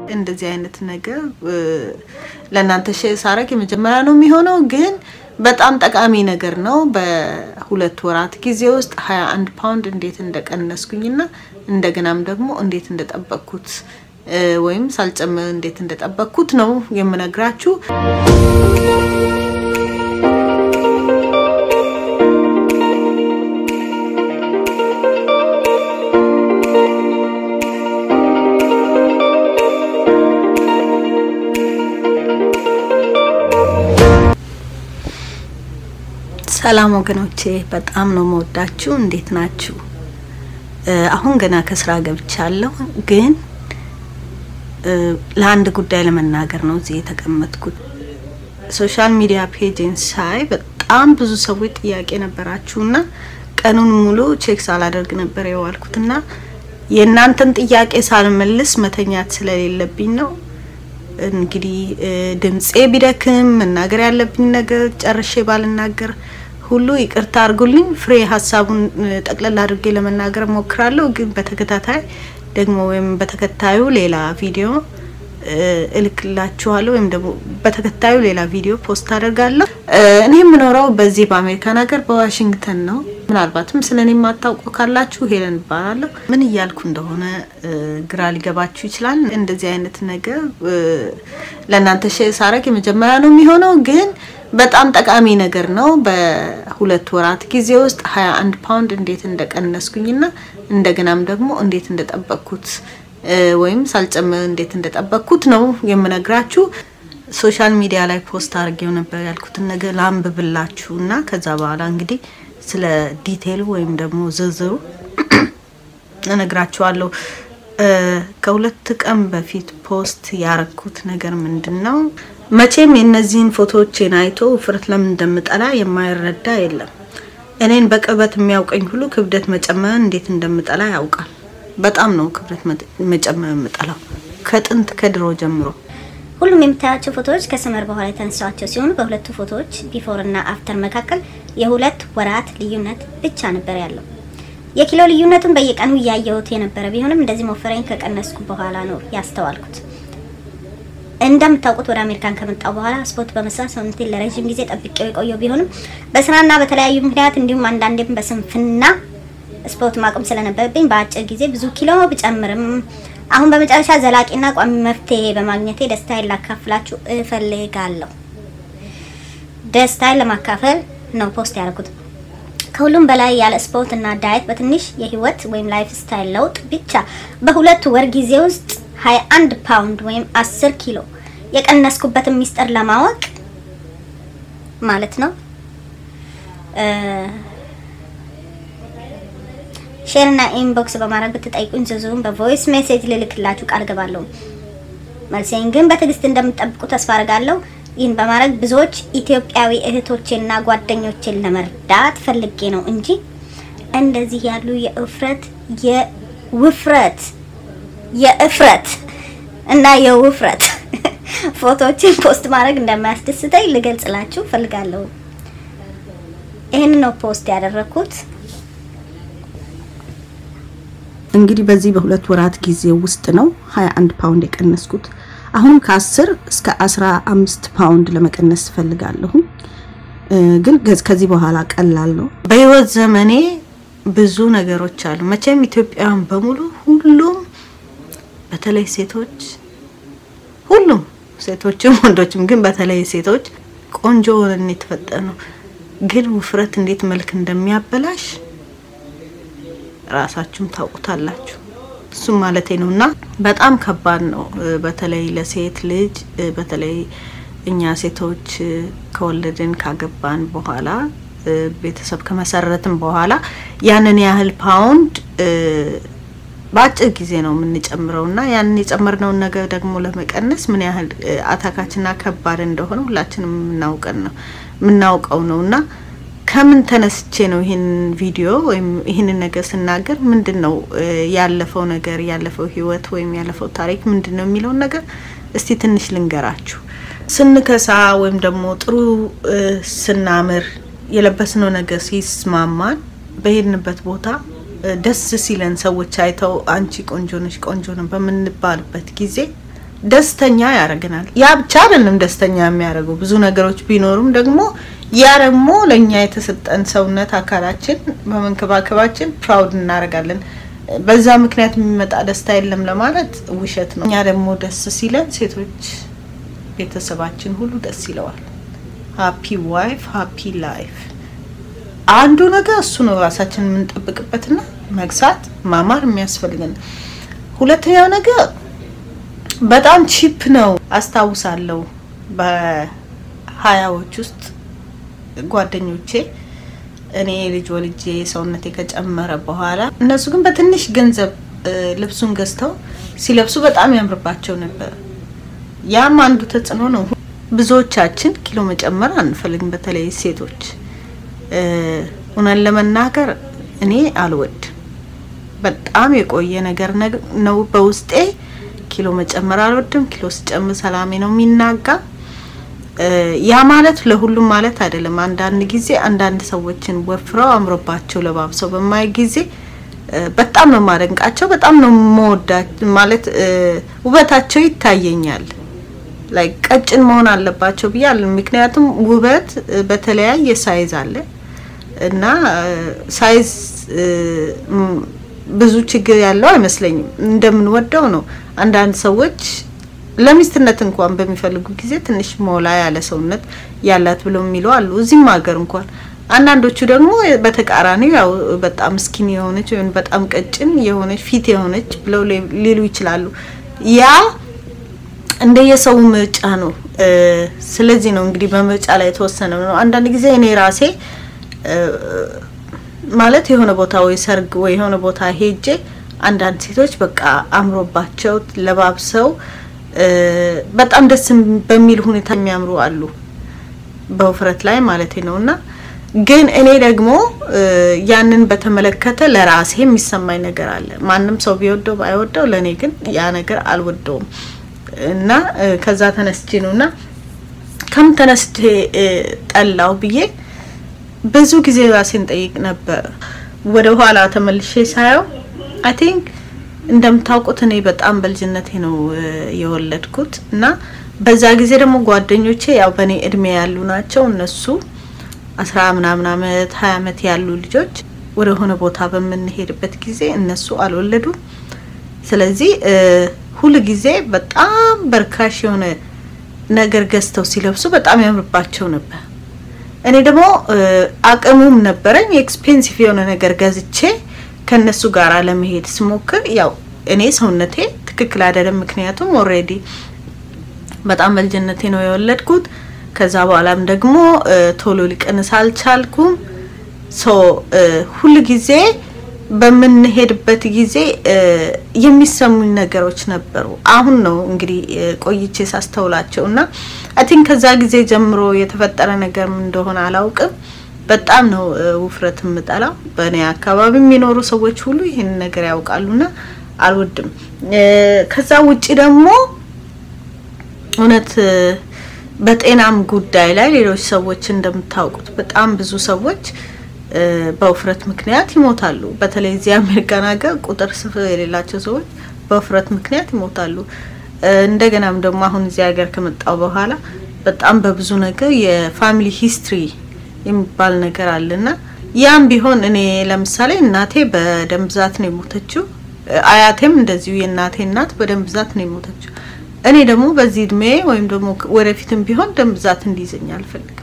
እንደዚህ አይነት ነገር ለእናንተ ሼር ሳረግ የመጀመሪያ ነው የሚሆነው፣ ግን በጣም ጠቃሚ ነገር ነው። በሁለት ወራት ጊዜ ውስጥ 21 ፓውንድ እንዴት እንደቀነስኩኝና እንደገናም ደግሞ እንዴት እንደጠበቅኩት ወይም ሳልጨምር እንዴት እንደጠበቅኩት ነው የምነግራችሁ። ሰላም ወገኖቼ፣ በጣም ነው መወዳችሁ። እንዴት ናችሁ? አሁን ገና ከስራ ገብቻለሁ፣ ግን ለአንድ ጉዳይ ለመናገር ነው እዚህ የተቀመጥኩት። ሶሻል ሚዲያ ፔጅን ሳይ በጣም ብዙ ሰዎች ጥያቄ ነበራችሁና ቀኑን ሙሉ ቼክ ሳላደርግ ነበር የዋልኩትና የእናንተን ጥያቄ ሳልመልስ መተኛት ስለሌለብኝ ነው። እንግዲህ ድምፄ ቢደክም መናገር ያለብኝ ነገር ጨርሼ ባልናገር ሁሉ ይቅርታ አድርጉልኝ። ፍሬ ሀሳቡን ጠቅለል አድርጌ ለመናገር ሞክራለሁ። ግን በተከታታይ ደግሞ ወይም በተከታዩ ሌላ ቪዲዮ እልክላችኋለሁ ወይም ደግሞ በተከታዩ ሌላ ቪዲዮ ፖስት አደርጋለሁ። እኔ የምኖረው በዚህ በአሜሪካን ሀገር በዋሽንግተን ነው። ምናልባትም ስለ እኔ የማታውቁ ካላችሁ ሄለን እባላለሁ። ምን እያልኩ እንደሆነ ግራ ሊገባችሁ ይችላል። እንደዚህ አይነት ነገር ለእናንተ ሼር ሳረግ የመጀመሪያ ነው የሚሆነው ግን በጣም ጠቃሚ ነገር ነው። በሁለት ወራት ጊዜ ውስጥ 21 ፓውንድ እንዴት እንደቀነስኩኝና እንደገናም ደግሞ እንዴት እንደጠበቅኩት ወይም ሳልጨምር እንዴት እንደጠበቅኩት ነው የምነግራችሁ። ሶሻል ሚዲያ ላይ ፖስት አድርጌው ነበር ያልኩትን ነገር ላንብብላችሁ እና ከዛ በኋላ እንግዲህ ስለ ዲቴይሉ ወይም ደግሞ ዝርዝሩ እነግራችኋለሁ። ከሁለት ቀን በፊት ፖስት ያረኩት ነገር ምንድን ነው? መቼም የእነዚህን ፎቶዎቼን አይቶ ውፍረት ለምን እንደምጠላ የማይረዳ የለም። እኔን በቅርበት የሚያውቀኝ ሁሉ ክብደት መጨመር እንዴት እንደምጠላ ያውቃል። በጣም ነው ክብደት መጨመር የምጠላው ከጥንት ከድሮ ጀምሮ። ሁሉም የምታያቸው ፎቶዎች ከሰመር በኋላ የተነሳቸው ሲሆኑ በሁለቱ ፎቶዎች ቢፎር እና አፍተር መካከል የሁለት ወራት ልዩነት ብቻ ነበር ያለው። የኪሎ ልዩነቱን በየቀኑ እያየሁት የነበረ ቢሆንም እንደዚህ መወፈሬን ከቀነስኩ በኋላ ነው ያስተዋልኩት። እንደምታውቁት ወደ አሜሪካን ከመጣው በኋላ ስፖርት በመስራት ሰውነቴን ለረዥም ጊዜ ጠብቄው የቆየው ቢሆንም በስራና በተለያዩ ምክንያት እንዲሁም አንዳንዴም በስንፍና ስፖርት ማቆም ስለነበረብኝ በአጭር ጊዜ ብዙ ኪሎ ብጨምርም አሁን በመጨረሻ ዘላቂና ቋሚ መፍትሄ በማግኘቴ ደስታዬን ላካፍላችሁ እፈልጋለሁ። ደስታዬን ለማካፈል ነው ፖስት ያደረኩት። ከሁሉም በላይ ያለ ስፖርት እና ዳየት በትንሽ የህይወት ወይም ላይፍ ስታይል ለውጥ ብቻ በሁለት ወር ጊዜ ውስጥ 21 ፓውንድ ወይም 10 ኪሎ የቀነስኩበትን ሚስጥር ለማወቅ ማለት ነው ሼር እና ኢንቦክስ በማድረግ ብትጠይቁኝ ዝርዝሩን በቮይስ ሜሴጅ ልልክላችሁ ቃል ገባለሁ። መልሴን ግን በትዕግስት እንደምትጠብቁ ተስፋ አድርጋለሁ። ይህን በማድረግ ብዙዎች ኢትዮጵያዊ እህቶቼና ጓደኞቼን ለመርዳት ፈልጌ ነው እንጂ እንደዚህ ያሉ የእፍረት የውፍረት የእፍረት እና የውፍረት ፎቶዎችን ፖስት ማድረግ እንደማያስደስተኝ ልገልጽላችሁ ፈልጋለሁ። ይህን ነው ፖስት ያደረኩት። እንግዲህ በዚህ በሁለት ወራት ጊዜ ውስጥ ነው 21 ፓውንድ የቀነስኩት። አሁንም ከ10 እስከ 15 ፓውንድ ለመቀነስ ፈልጋለሁ። ግን ከዚህ በኋላ ቀላል ነው። በህይወት ዘመኔ ብዙ ነገሮች አሉ። መቼም ኢትዮጵያውያን በሙሉ ሁሉም በተለይ ሴቶች ሁሉም ሴቶችም ወንዶችም ግን በተለይ ሴቶች ቆንጆ ሆነን የተፈጠረ ነው። ግን ውፍረት እንዴት መልክ እንደሚያበላሽ ራሳችሁም ታውቁታላችሁ። እሱም ማለቴ ነው እና በጣም ከባድ ነው። በተለይ ለሴት ልጅ በተለይ እኛ ሴቶች ከወለድን ካገባን በኋላ ቤተሰብ ከመሰረትን በኋላ ያንን ያህል ፓውንድ በአጭር ጊዜ ነው የምንጨምረው እና ያንን የጨመርነውን ነገር ደግሞ ለመቀነስ ምን ያህል አታካችና ከባድ እንደሆነ ሁላችንም የምናውቀን ነው የምናውቀው ነው እና ከምን ተነስቼ ነው ይህን ቪዲዮ ወይም ይህንን ነገር ስናገር ምንድን ነው ያለፈው ነገር ያለፈው ህይወት ወይም ያለፈው ታሪክ ምንድን ነው የሚለውን ነገር እስቲ ትንሽ ልንገራችሁ። ስንከሳ ወይም ደግሞ ጥሩ ስናምር የለበስነው ነገር ሲስማማን በሄድንበት ቦታ ደስ ሲለን ሰዎች አይተው አንቺ ቆንጆ ነሽ ቆንጆ ነው በምንባልበት ጊዜ ደስተኛ ያደርገናል። ያ ብቻ አይደለም ደስተኛ የሚያደርገው ብዙ ነገሮች ቢኖሩም ደግሞ ያ ደግሞ ለእኛ የተሰጠን ሰውነት አካላችን በመንከባከባችን ፕራውድ እናደርጋለን። በዛ ምክንያት የሚመጣ ደስታ የለም ለማለት ውሸት ነው። እኛ ደግሞ ደስ ሲለን ሴቶች ቤተሰባችን ሁሉ ደስ ይለዋል። ሀፒ ዋይፍ ሀፒ ላይፍ አንዱ ነገር እሱ ነው። ራሳችን የምንጠብቅበትና መግሳት ማማር የሚያስፈልገን። ሁለተኛው ነገር በጣም ቺፕ ነው። አስታውሳለሁ በሀያዎች ውስጥ ጓደኞቼ እኔ ልጅ ወልጄ ሰውነቴ ከጨመረ በኋላ እነሱ ግን በትንሽ ገንዘብ ልብሱን ገዝተው ሲለብሱ በጣም ያምርባቸው ነበር። ያም አንዱ ተጽዕኖ ነው። ብዙዎቻችን ኪሎ መጨመር አንፈልግም፣ በተለይ ሴቶች። እውነት ለመናገር እኔ አልወድም። በጣም የቆየ ነገር ነው በውስጤ። ኪሎ መጨመር አልወድም። ኪሎ ስጨምር ሰላሜ ነው የሚናጋ። ያ ማለት ለሁሉም ማለት አይደለም። አንዳንድ ጊዜ አንዳንድ ሰዎችን ወፍረው አምሮባቸው ለባብሰው በማይ ጊዜ በጣም ነው ማደንቃቸው፣ በጣም ነው መወዳቸው። ማለት ውበታቸው ይታየኛል። ላይ ቀጭን መሆን አለባቸው ብያል። ምክንያቱም ውበት በተለያየ ሳይዝ አለ እና ሳይዝ ብዙ ችግር ያለው አይመስለኝም። እንደምንወደው ነው። አንዳንድ ሰዎች ለሚስትነት እንኳን በሚፈልጉ ጊዜ ትንሽ ሞላ ያለ ሰውነት ያላት ብለው የሚሉ አሉ፣ እዚህም ሀገር እንኳን። አንዳንዶቹ ደግሞ በተቃራኒው ያው በጣም ስኪን የሆነች ወይም በጣም ቀጭን የሆነች ፊት የሆነች ብለው ሊሉ ይችላሉ። ያ እንደ የሰው ምርጫ ነው። ስለዚህ ነው እንግዲህ በምርጫ ላይ የተወሰነ ነው። አንዳንድ ጊዜ እኔ ራሴ ማለት የሆነ ቦታ ወይ ሰርግ ወይ የሆነ ቦታ ሄጄ አንዳንድ ሴቶች በቃ አምሮባቸው ለባብሰው በጣም ደስ በሚል ሁኔታ የሚያምሩ አሉ፣ በውፍረት ላይ ማለት ነው። እና ግን እኔ ደግሞ ያንን በተመለከተ ለራሴ የሚሰማኝ ነገር አለ። ማንም ሰው ቢወደው ባይወደው፣ ለእኔ ግን ያ ነገር አልወደውም እና ከዛ ተነስቼ ነው እና ከም ተነስቼ ጠላው ብዬ ብዙ ጊዜ ራሴን ጠይቅ ነበር። ወደ ኋላ ተመልሼ ሳየው አይ ቲንክ እንደምታውቁት እኔ በጣም በልጅነቴ ነው የወለድኩት እና በዛ ጊዜ ደግሞ ጓደኞቼ ያው በእኔ እድሜ ያሉ ናቸው። እነሱ አስራ ምናምን አመት ሀያ አመት ያሉ ልጆች ወደ ሆነ ቦታ በምንሄድበት ጊዜ እነሱ አልወለዱም። ስለዚህ ሁል ጊዜ በጣም በርካሽ የሆነ ነገር ገዝተው ሲለብሱ በጣም ያምርባቸው ነበር። እኔ ደግሞ አቅሙም ነበረኝ ኤክስፔንሲቭ የሆነ ነገር ገዝቼ ከነሱ ጋር ለመሄድ ስሞክር ያው እኔ ሰውነቴ ትክክል አይደለም። ምክንያቱም ኦልሬዲ በጣም በልጅነቴ ነው የወለድኩት። ከዛ በኋላም ደግሞ ቶሎ ሊቀንስ አልቻልኩም። ሶ ሁል ጊዜ በምንሄድበት ጊዜ የሚሰሙኝ ነገሮች ነበሩ። አሁን ነው እንግዲህ ቆይቼ ሳስተውላቸው እና አይ ቲንክ ከዛ ጊዜ ጀምሮ የተፈጠረ ነገር ምን እንደሆነ አላውቅም። በጣም ነው ውፍረት የምጠላው። በእኔ አካባቢ የሚኖሩ ሰዎች ሁሉ ይህን ነገር ያውቃሉና አልወድም። ከዛ ውጪ ደግሞ እውነት በጤናም ጉዳይ ላይ ሌሎች ሰዎች እንደምታውቁት በጣም ብዙ ሰዎች በውፍረት ምክንያት ይሞታሉ። በተለይ እዚህ አሜሪካን ሀገር ቁጥር ስፍር የሌላቸው ሰዎች በውፍረት ምክንያት ይሞታሉ። እንደገናም ደግሞ አሁን እዚህ ሀገር ከመጣው በኋላ በጣም በብዙ ነገር የፋሚሊ ሂስትሪ የሚባል ነገር አለና ያም ቢሆን እኔ ለምሳሌ እናቴ በደም ብዛት ነው የሞተችው። አያቴም እንደዚሁ የእናቴ እናት በደም ብዛት ነው የሞተችው። እኔ ደግሞ በዚህ እድሜ ወይም ደግሞ ወደፊትም ቢሆን ደም ብዛት እንዲይዘኝ አልፈልግም።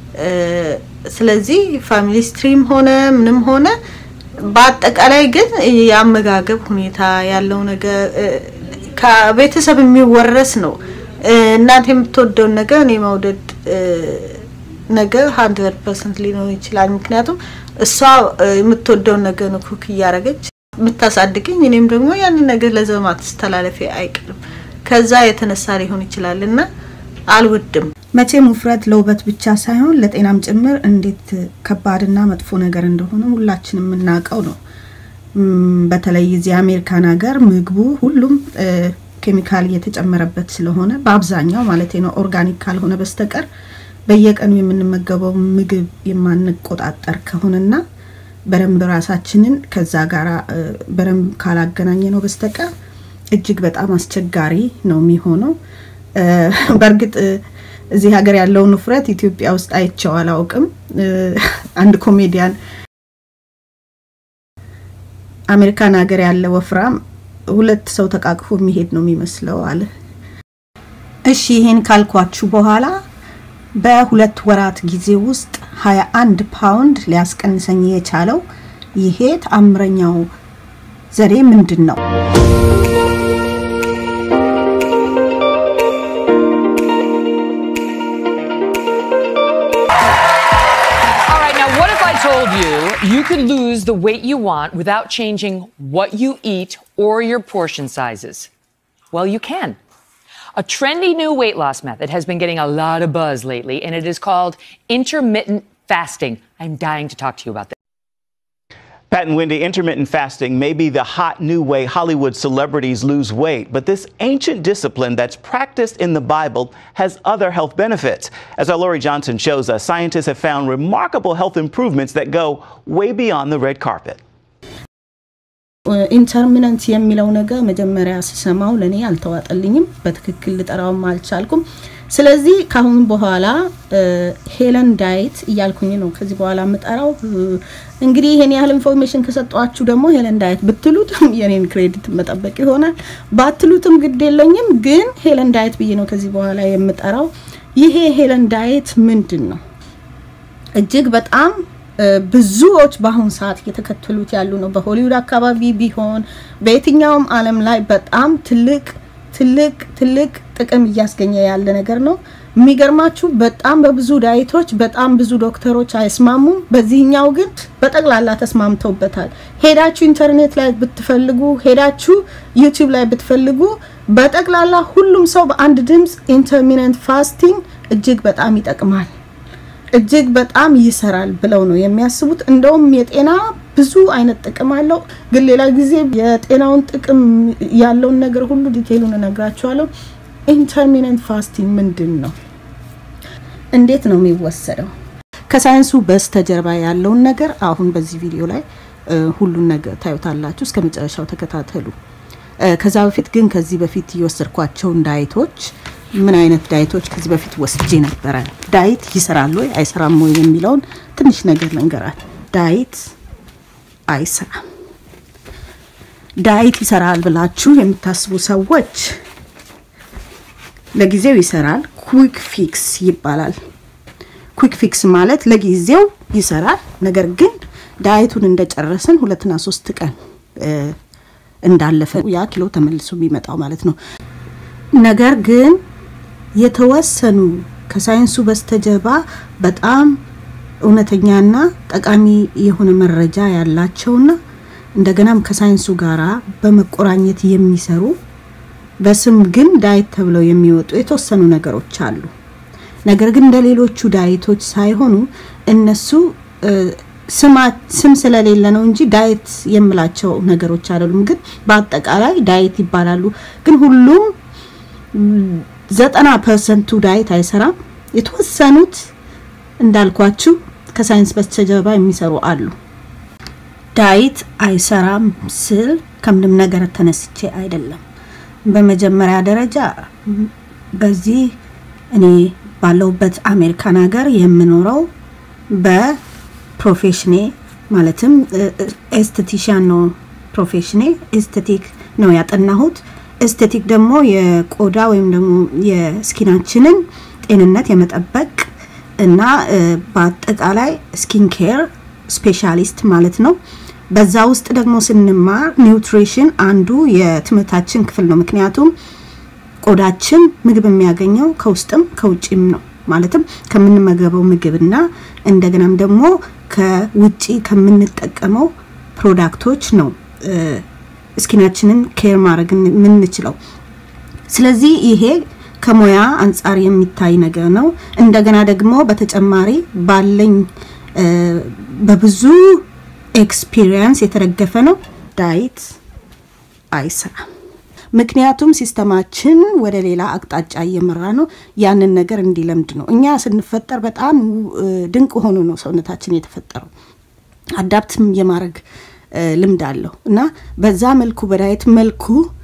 ስለዚህ ፋሚሊ ስትሪም ሆነ ምንም ሆነ በአጠቃላይ ግን የአመጋገብ ሁኔታ ያለው ነገር ከቤተሰብ የሚወረስ ነው። እናቴ የምትወደውን ነገር እኔ መውደድ ነገር ሀንድረድ ፐርሰንት ሊኖር ይችላል። ምክንያቱም እሷ የምትወደውን ነገር ነው ኩክ እያደረገች የምታሳድገኝ፣ እኔም ደግሞ ያንን ነገር ለዘር ማስተላለፌ አይቀርም። ከዛ የተነሳ ሊሆን ይችላል እና አልወድም። መቼም ውፍረት ለውበት ብቻ ሳይሆን ለጤናም ጭምር እንዴት ከባድና መጥፎ ነገር እንደሆነ ሁላችንም የምናውቀው ነው። በተለይ እዚህ አሜሪካን ሀገር ምግቡ ሁሉም ኬሚካል እየተጨመረበት ስለሆነ በአብዛኛው ማለት ነው ኦርጋኒክ ካልሆነ በስተቀር በየቀኑ የምንመገበው ምግብ የማንቆጣጠር ከሆነና በደንብ ራሳችንን ከዛ ጋር በደንብ ካላገናኘ ነው በስተቀር እጅግ በጣም አስቸጋሪ ነው የሚሆነው። በእርግጥ እዚህ ሀገር ያለውን ውፍረት ኢትዮጵያ ውስጥ አይቼው አላውቅም። አንድ ኮሜዲያን አሜሪካን ሀገር ያለ ወፍራም ሁለት ሰው ተቃቅፎ የሚሄድ ነው የሚመስለው አለ። እሺ ይሄን ካልኳችሁ በኋላ በሁለት ወራት ጊዜ ውስጥ 21 ፓውንድ ሊያስቀንሰኝ የቻለው ይሄ ተአምረኛው ዘዴ ምንድን ነው? All right, now what if I told you you could lose the weight you want without changing what you eat or your portion sizes? Well, you can. A trendy new weight loss method has been getting a lot of buzz lately, and it is called intermittent fasting. I'm dying to talk to you about this. Pat and Wendy, intermittent fasting may be the hot new way Hollywood celebrities lose weight, but this ancient discipline that's practiced in the Bible has other health benefits. As our Lori Johnson shows us, scientists have found remarkable health improvements that go way beyond the red carpet. ኢንተርሚነንት የሚለው ነገር መጀመሪያ ስሰማው ለእኔ አልተዋጠልኝም። በትክክል ልጠራውም አልቻልኩም። ስለዚህ ከአሁን በኋላ ሄለን ዳይት እያልኩኝ ነው ከዚህ በኋላ የምጠራው። እንግዲህ ይሄን ያህል ኢንፎርሜሽን ከሰጧችሁ ደግሞ ሄለን ዳይት ብትሉት የኔን ክሬዲት መጠበቅ ይሆናል። ባትሉትም ግድ የለኝም፣ ግን ሄለን ዳይት ብዬ ነው ከዚህ በኋላ የምጠራው። ይሄ ሄለን ዳይት ምንድን ነው? እጅግ በጣም ብዙዎች በአሁኑ ሰዓት እየተከተሉት ያሉ ነው። በሆሊውድ አካባቢ ቢሆን በየትኛውም ዓለም ላይ በጣም ትልቅ ትልቅ ትልቅ ጥቅም እያስገኘ ያለ ነገር ነው። የሚገርማችሁ በጣም በብዙ ዳይቶች በጣም ብዙ ዶክተሮች አይስማሙም። በዚህኛው ግን በጠቅላላ ተስማምተውበታል። ሄዳችሁ ኢንተርኔት ላይ ብትፈልጉ፣ ሄዳችሁ ዩቲዩብ ላይ ብትፈልጉ በጠቅላላ ሁሉም ሰው በአንድ ድምፅ ኢንተርሚነንት ፋስቲንግ እጅግ በጣም ይጠቅማል እጅግ በጣም ይሰራል ብለው ነው የሚያስቡት። እንደውም የጤና ብዙ አይነት ጥቅም አለው። ግን ሌላ ጊዜ የጤናውን ጥቅም ያለውን ነገር ሁሉ ዲቴይሉን እነግራችኋለሁ። ኢንተርሚነንት ፋስቲንግ ምንድን ነው? እንዴት ነው የሚወሰደው? ከሳይንሱ በስተጀርባ ያለውን ነገር አሁን በዚህ ቪዲዮ ላይ ሁሉን ነገር ታዩታላችሁ። እስከ መጨረሻው ተከታተሉ። ከዛ በፊት ግን ከዚህ በፊት የወሰድኳቸውን ዳይቶች ምን አይነት ዳይቶች ከዚህ በፊት ወስጄ ነበረ፣ ዳይት ይሰራል ወይ አይሰራም ወይ የሚለውን ትንሽ ነገር ልንገራል። ዳይት አይሰራም። ዳይት ይሰራል ብላችሁ የምታስቡ ሰዎች ለጊዜው ይሰራል፣ ኩዊክ ፊክስ ይባላል። ኩዊክ ፊክስ ማለት ለጊዜው ይሰራል፣ ነገር ግን ዳይቱን እንደጨረስን ሁለትና ሶስት ቀን እንዳለፈ ያ ኪሎ ተመልሶ የሚመጣው ማለት ነው። ነገር ግን የተወሰኑ ከሳይንሱ በስተጀርባ በጣም እውነተኛና ጠቃሚ የሆነ መረጃ ያላቸውና እንደገናም ከሳይንሱ ጋራ በመቆራኘት የሚሰሩ በስም ግን ዳይት ተብለው የሚወጡ የተወሰኑ ነገሮች አሉ። ነገር ግን እንደ ሌሎቹ ዳይቶች ሳይሆኑ እነሱ ስም ስለሌለ ነው እንጂ ዳይት የምላቸው ነገሮች አይደሉም። ግን በአጠቃላይ ዳይት ይባላሉ። ግን ሁሉም ዘጠና ፐርሰንቱ ዳይት አይሰራም። የተወሰኑት እንዳልኳችሁ ከሳይንስ በስተጀርባ የሚሰሩ አሉ። ዳይት አይሰራም ስል ከምንም ነገር ተነስቼ አይደለም። በመጀመሪያ ደረጃ በዚህ እኔ ባለሁበት አሜሪካን ሀገር የምኖረው በፕሮፌሽኔ ማለትም ኤስቴቲሽያን ነው ፕሮፌሽኔ። ኤስቴቲክ ነው ያጠናሁት። ኤስቴቲክ ደግሞ የቆዳ ወይም ደግሞ የስኪናችንን ጤንነት የመጠበቅ እና በአጠቃላይ ስኪን ኬር ስፔሻሊስት ማለት ነው። በዛ ውስጥ ደግሞ ስንማር ኒውትሪሽን አንዱ የትምህርታችን ክፍል ነው። ምክንያቱም ቆዳችን ምግብ የሚያገኘው ከውስጥም ከውጭም ነው። ማለትም ከምንመገበው ምግብና እንደገናም ደግሞ ከውጪ ከምንጠቀመው ፕሮዳክቶች ነው ስኪናችንን ኬር ማድረግ የምንችለው። ስለዚህ ይሄ ከሙያ አንጻር የሚታይ ነገር ነው። እንደገና ደግሞ በተጨማሪ ባለኝ በብዙ ኤክስፒሪየንስ የተደገፈ ነው። ዳይት አይሰራም። ምክንያቱም ሲስተማችን ወደ ሌላ አቅጣጫ እየመራ ነው። ያንን ነገር እንዲለምድ ነው። እኛ ስንፈጠር በጣም ድንቅ ሆኖ ነው ሰውነታችን የተፈጠረው። አዳፕትም የማድረግ ልምድ አለው እና በዛ መልኩ በዳይት መልኩ